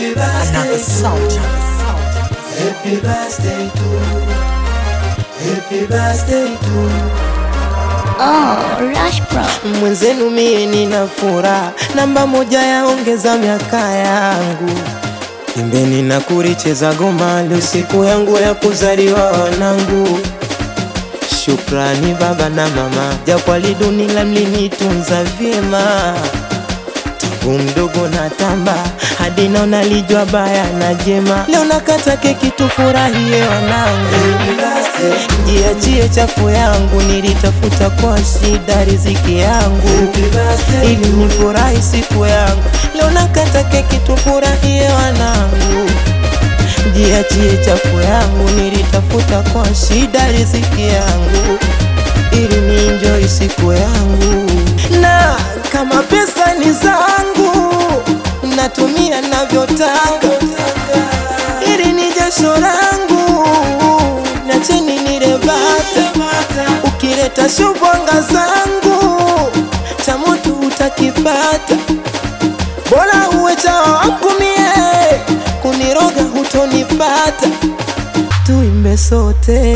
Another sound. Happy birthday to Happy birthday to Oh, Rush Bro. mwenzenu, mie nina furaha, namba moja yaongeza miaka yangu. Imbeni na kuricheza goma, leo siku yangu ya kuzaliwa wanangu. Shukrani baba na mama, japo alidunila mlinitunza vyema tangu mdogo na tamba hadi naona lijwa baya na jema. Leo nakata keki tufurahie wanangu, jiachie chafu yangu, nilitafuta kwa shida riziki yangu ili nifurahi siku yangu. Leo nakata keki tufurahie wanangu, jiachie chafu yangu, nilitafuta kwa shida riziki yangu ili nienjoy siku yangu, na kama pesa ni zangu natumia navyotaka, ili ni jasho langu na cheni nirebata. Ukileta shubwanga zangu cha moto utakipata, bora uwe chawa wangu mie, kuniroga hutonipata. Tuimbe sote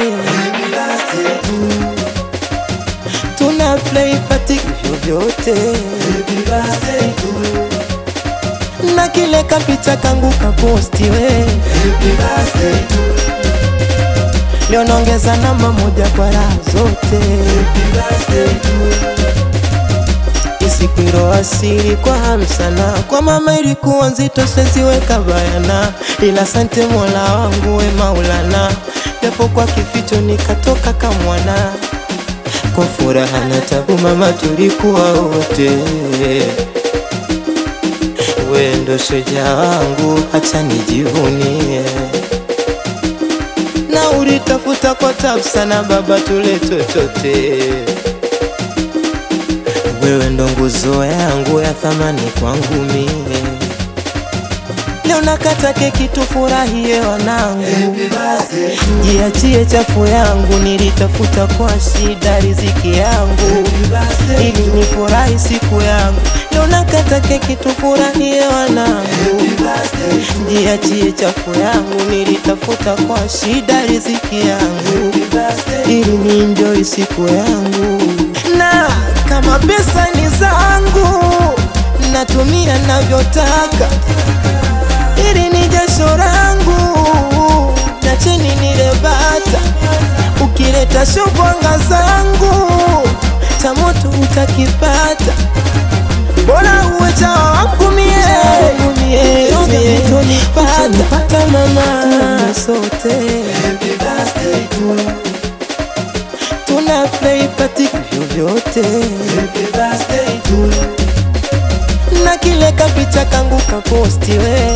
tuna play party vyovyote na kile kapicha kangu kaposti we leo naongeza namba moja kwa raha zote isikwiro asiri kwa hamsana kwa mama ilikuwa nzito seziweka bayana ila sante mola wangu we maulana japo kwa kificho nikatoka kamwana kwa furaha na tabu mama tulikuwa wote we ndo shujaa wangu acha nijivunie na ulitafuta kwa tabu sana baba tuletwe tote wewe ndo nguzo yangu ya thamani kwangu mie leo nakata keki tufurahie wanangu jiachie chafu yangu nilitafuta kwa shida riziki yangu ili nifurahi siku yangu leo nakata keki tufurahie wanangu jiachie chafu yangu nilitafuta kwa shida riziki yangu ili nienjoy siku yangu na kama pesa ni zangu natumia navyotaka ili ni jasho langu na cheni nirebata. Ukileta shubwanga zangu cha moto utakipata, bora uwe chawa wangu mie utonipata mama sote tuna play party vyovyote na kile kapicha kangu kaposti we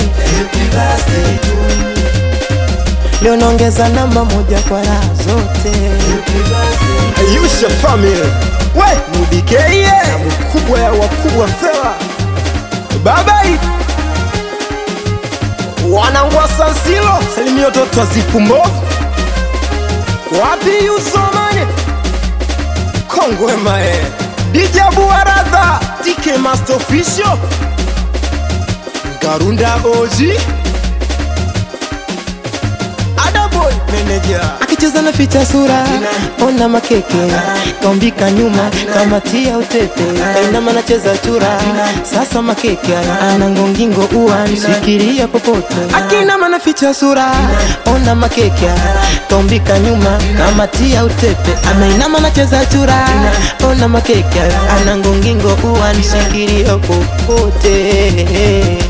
leo naongeza namba moja kwa raha zote Ayusha family we mudikeye na mkubwa ya wakubwa fela babai wanangwa sansilo salimia toto zipumbovu wapi yusomane kongwe mae dijabu waradha tike master official garunda oji adaboy manager akicheza na ficha sura ona makeke kaumbika nyuma kamatia utete kainama nacheza chura sasa makeke ana ngongingo ua shikiria popote akinama na ficha sura ona makeke kaumbika nyuma kamatia utete anainama nacheza chura ona makeke ana ngongingo ua shikiria popote